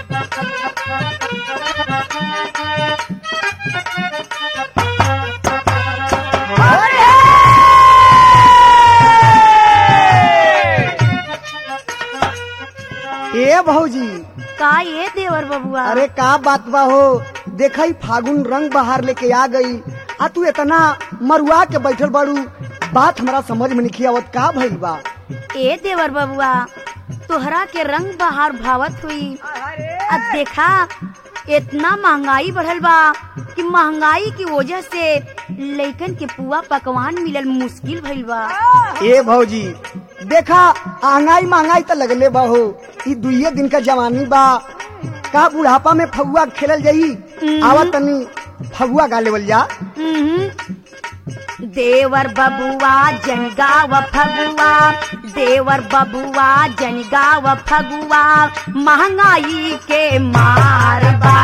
ए भौजी का ये देवर बबुआ अरे का बात बा हो देखई फागुन रंग बहार लेके आ गई आ तू इतना मरुआ के बैठल बाड़ू बात हमरा समझ में नहीं आवत का भइल बा ए देवर बबुआ तोहरा के रंग बहार भावत हुई अब देखा इतना महंगाई बढ़ल बा कि महंगाई की वजह से लइकन के पुआ पकवान मिलल मुश्किल भइल बा ए भौजी देखा महंगाई महंगाई तो लगले बा हो ई दुइये दिन का जवानी बा का बुढ़ापा में फगुआ खेलल जाई आवा तनी फगुआ गा लेवल जा हम्म। देवर बबुआ जनगाव फगुआ देवर बबुआ जनगाव फगुआ महंगाई के मार बा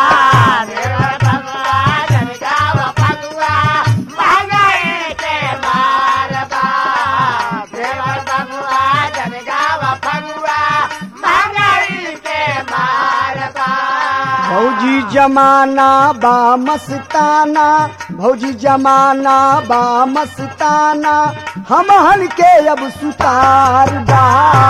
भौजी जमाना बा मस्ताना भौजी जमाना बा मस्ताना हमहन के अब सुतार बा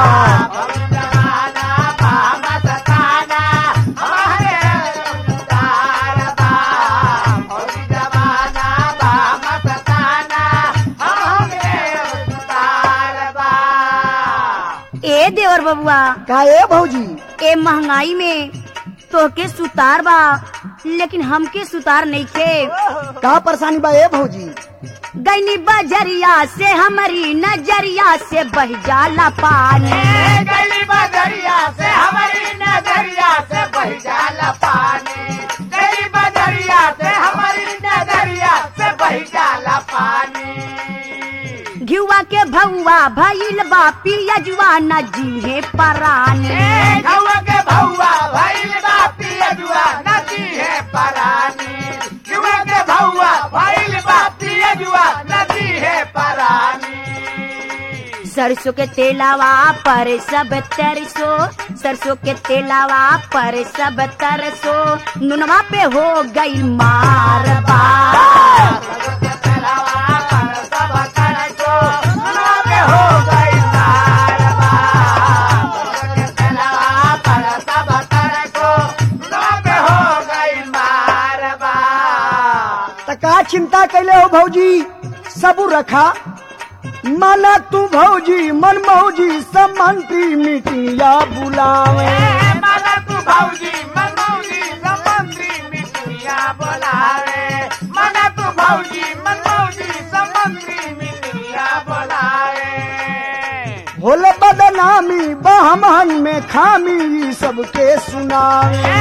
ए देवर बबुआ का ए भौजी ए महंगाई में तोहके सुतार बा लेकिन हमके सुतार नहीं खे का परेशानी बा ए भौजी गैनी बजरिया से हमारी नजरिया से बह जाला पानी घिवा के भौआ भइल बा पियजुआ न जीहे परानी सरसों के तेलावा पर सब तरसो सरसों के तेलावा पर सब तरसो नुनवा पे हो गई मारबा त का चिंता कैले हो भौजी सबू रखा माना तू भौजी मन मौजी सब मंत्री मीटिंगा बुलावे होले बदनामी बहमहन में खामी ई सबके सुनावे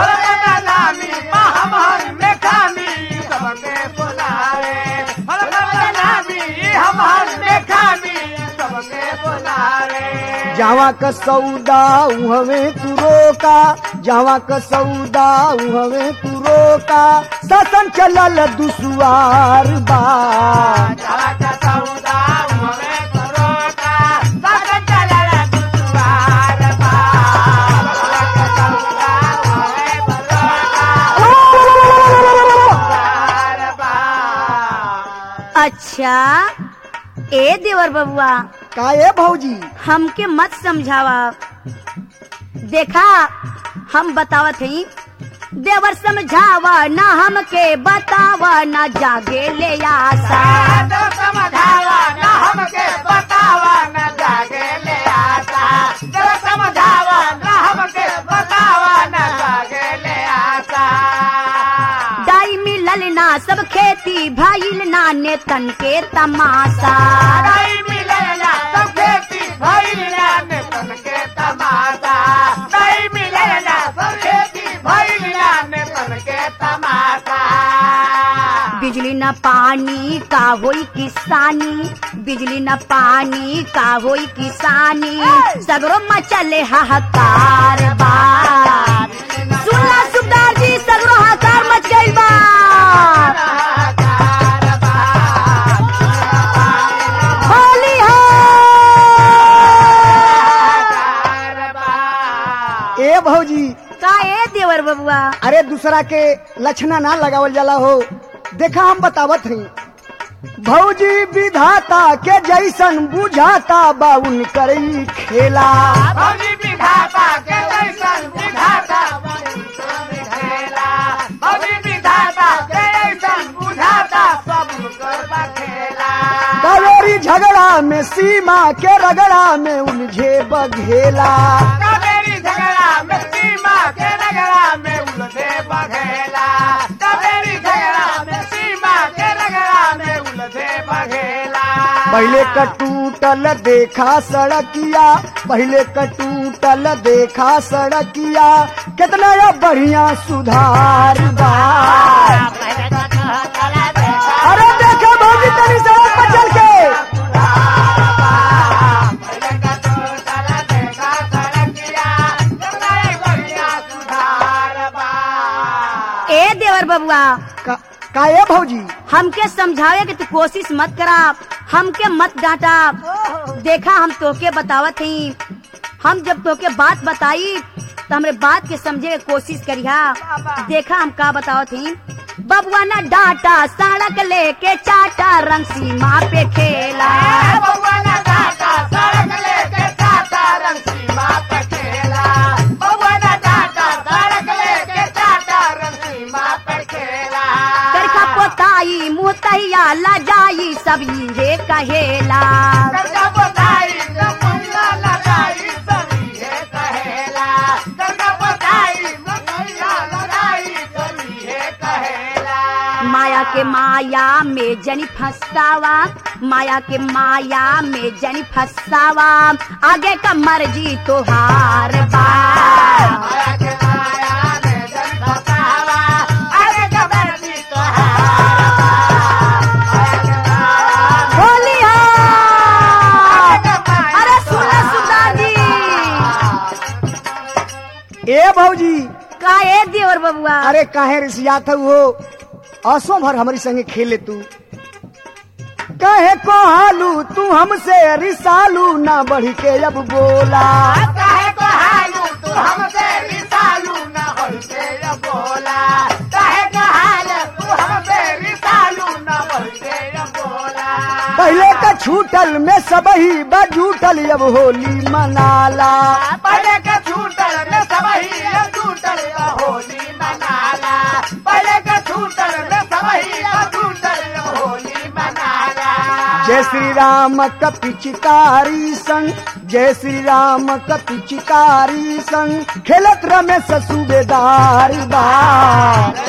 जावा क सौदा उहवे तू रोका जावा क सौदा उहवे तू रोका ससन चलल दुसुआर बा अच्छा ए देवर बबुआ का ए भौजी हमके मत समझावा देखा हम बतावत हई देवर समझावा ना हमके बतावा ना जागे ले आशा दाई मिलल ना सब खेती भइल ना ने तन के तमाशा बिजली न पानी का होई किसानी बिजली न पानी का होई किसानी सगरो मचले हाहाकार बा सुनला सुबदार जी सगरो हाहाकार मच गइल बा होली हो ए भौजी का ए देवर बबुआ अरे दूसरा के लक्षणा ना लगावल जाला हो देखा हम बतावत हई भौजी विधाता के जैसन बुझाता बाउन करई खेला भौजी विधाता के जैसन विधाता खेला भौजी विधाता के जैसन बुझाता सब कर खेला कावेरी झगड़ा में सीमा के रगड़ा में उलझे बघेला कावेरी झगड़ा में सीमा के रगड़ा में उलझे बघेला कावेरी झगड़ा में सीमा के रगड़ा में उलझे बघेला पहले कटूटल देखा सड़किया पहले कटूटल देखा सड़किया कितना या बढ़िया सुधार बा अरे देखा भौजी तनी सड़क पर चल के ए देवर बबुआ का, का ये भौजी हमके समझावे कि तू कोशिश मत करा हमके मत डांटा देखा हम तोके बतावत ही हम जब तोके बात बताई तो हमरे बात के समझे के कोशिश करिहा देखा हम का बतावत ही बबुआ ना डांटा सड़क लेके चाटा रंग सीमा पे खेला करखा पोताई मुँह तहिया ला जाई सब ये कहेला माया के माया में जनी फसावा माया के माया में जनी फसावा आगे का मर्जी तोहार बा बोली हाँ। अरे सुना सुना जी ए भौजी का ए देवर बबुआ अरे काहे रिसियात हो असो भर हमारी संगे खेले तू कहे को हालू तू हमसे रिसालू ना बढ़ के अब बोला काहे को हालू तू हमसे रिसालू न बढ़ते बोला काहे को हाल तू हमसे रिसालू न बढ़ते बोला पहले का छूटल में सब ही बजूटल अब होली मनाला पहले के छूटल में सबही अब छूटल अब होली मनाला पहले के छूटल में सबही अब छूटल अब होली मनाला जय श्री राम का पिचकारी संग जय श्री राम का पिचकारी संग खेलत रमेश सूबेदार बा